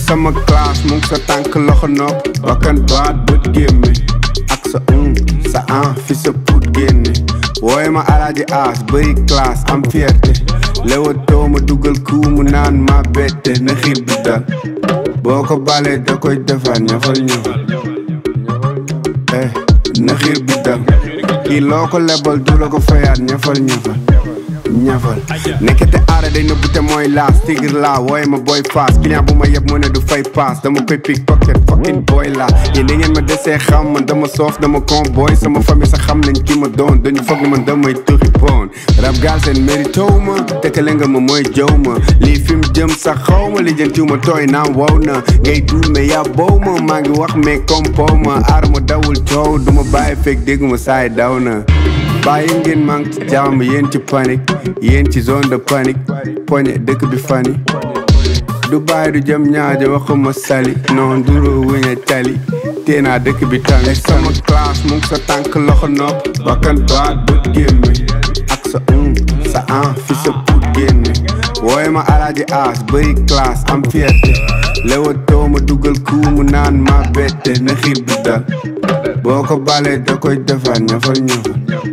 sama classe mu ngi sa tànk loxo nopp bakkan baat bët gémme ak sa un sa an fi sa put génne wooye ma alaaji aas bëri classe am fierté lewatoo ma dugal kuu mu naan ma bette na xiir bi dal boo ko balee da koy defar ñafal ñafal eh na xiir bi dal kii loo ko lebal du la ko fayaat ñafal ñafal ñafal nekkete aara day nëbbu te mooy laas tigir laa wooye ma boy faas client bu ma yeb mu ne du fay paas dama koy pick pocket fucking boy laa yéen da ngeen ma desee xam man dama soof dama con boy sama famille sax xam nañ ki ma doon dañu foog ne man damay tuxi bon rab gaal seen mérito ma tekkale nga ma mooy jëw ma lii fi mu jëm sax xaw ma li jëntiw ma tooy naam wow na ngay duul mais yaa bow ma maa ngi wax mais compo ma aar ma dawul coow du ma bàyyi fekk dégguma saay daw na bàyyi ngeen maa ngi ci jàmm yéen ci panique yéen ci zone de panique poñe dëkk bi fani du bàyyi du jëm ñaajo waxuma sali non duro wuñe tali tee naa dëkk bi tali sama classe mu ngi sa tànk loxo nopp bakkan baat bët gémme ak sa un sa an fi sa put génne wooye ma alaaji aas bëri classe am fierté lewatoo ma dugal kuu mu naan ma bette na xiir bi dal boo ko balee da koy defar ñafal ñafal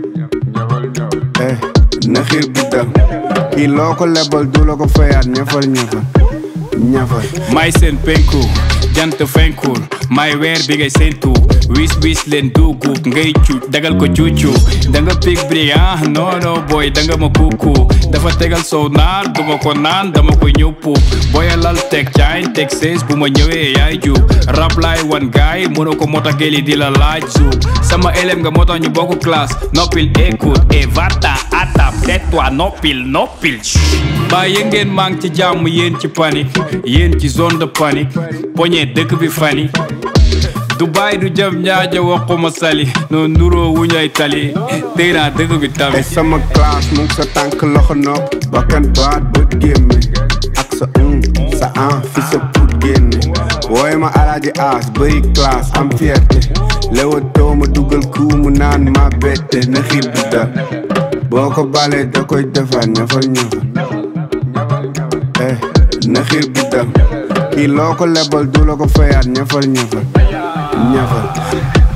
eh na xiir bi dal kii loo ko lebal du la ko fayaat ñafal ñafal ñafal may seen penku jant fenkul may weer bi ngay séentu wis wis leen dugub ngay cuuc dagal ko cuucu da nga pig brillant non non boy da nga ma kuku dafa tegal sow naan duma ko naan dama koy ñëppu boyalal teg caañ teg sees bu ma ñëwee yaay juub rap laay wan gaay mënu ko moo tax geli di la laaj suub sama élève nga moo tax ñu bokk classe noppil écoute et va-t'en à ta tais-toi noppil noppil bàyyi ngeen maa ngi ci jàmm yéen ci panique yéen ci zone de panique poñe dëkk bi fani du bàyyi du jëm ñaaja waxuma sali no nuroo wuñay tali tey naa dëkk bi te tamit sama classe mu ngi sa tànk loxo nopp bakkan baat bët gémme ak sa un sa an fi sa put génne wooye ma alaaji aas bëri classe am fierté lewatoo ma dugal kuu mu naan ma bette na xiir bi dal boo ko balee da koy defar ñafal ñafal eh na xiir bi dal kii loo ko lebal du la ko fayaat ñafal ñafal ñafal